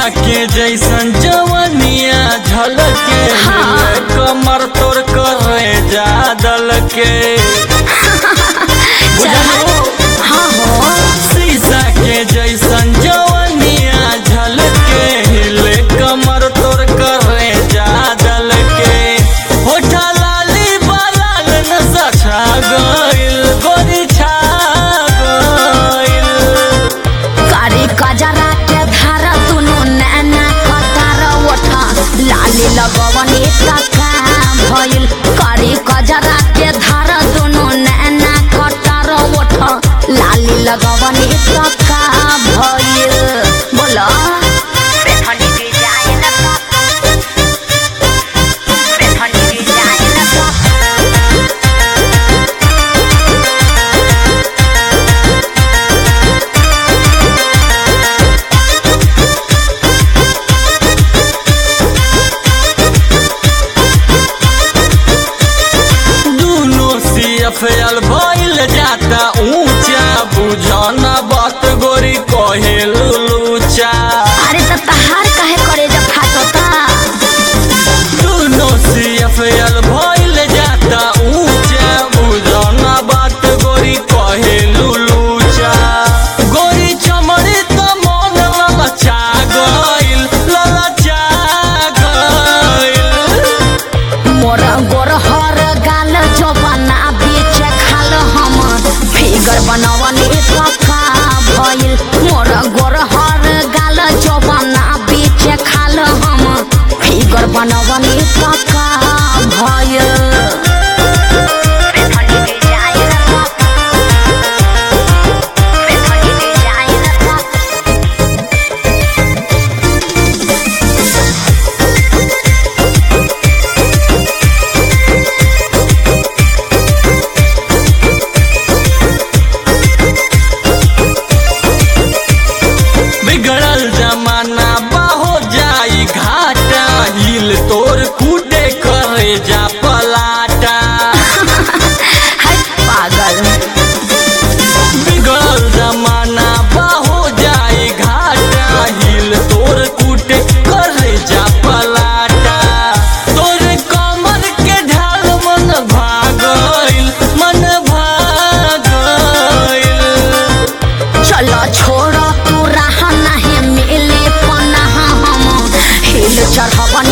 के जैसन जवनिया झलके हाँ। कमर तोड़ करे जादल के बुझलो? हाँ हो शीशा के जैसन जवनिया झलके हिले कमर तोड़ करे जादल के होठा लाली बालाल नशा छा गइल गोरी छा गइल कारी कजरा के धार दुनु नैना कतार ओठा लाली लगवनी काका भइल कारी कजरा के धार दुनु नैना कतार ओठा लाली लगवनी काका भइल बोला बेथनी डिजाइन का बेथनी डिजाइन का दोनों सीएफएल भइल जाता ऊंचा बुझना बात गोरी कहे लुलूचा अरे त तहार काहे करे जब फाटता दोनों सीएफएल भइल जाता ऊंचा बुझना बात गोरी कहे लुलूचा गोरी चमड़ी त मन ललचा गइल ललचा गइल मोर गोरहर गाल जबना बीच खाल हम फिगर बनवनी पक्का भइल मोर गोरहर गाल जबना बीच खाल हम फिगर बनवनी पक्का भइल बिगड़ल जमाना बाहो जाई घाटा हिल तोर कूटे करे जा पलाटा है पागल बिगड़ल जमाना बाहो जाई घाटा हिल तोर कूटे करे जा पलाटा तोर कमर के ढाल मन भागइल मन भागइल चलो छोड़ तू रहा नहीं मिले पनाह हम हिल चढ़वन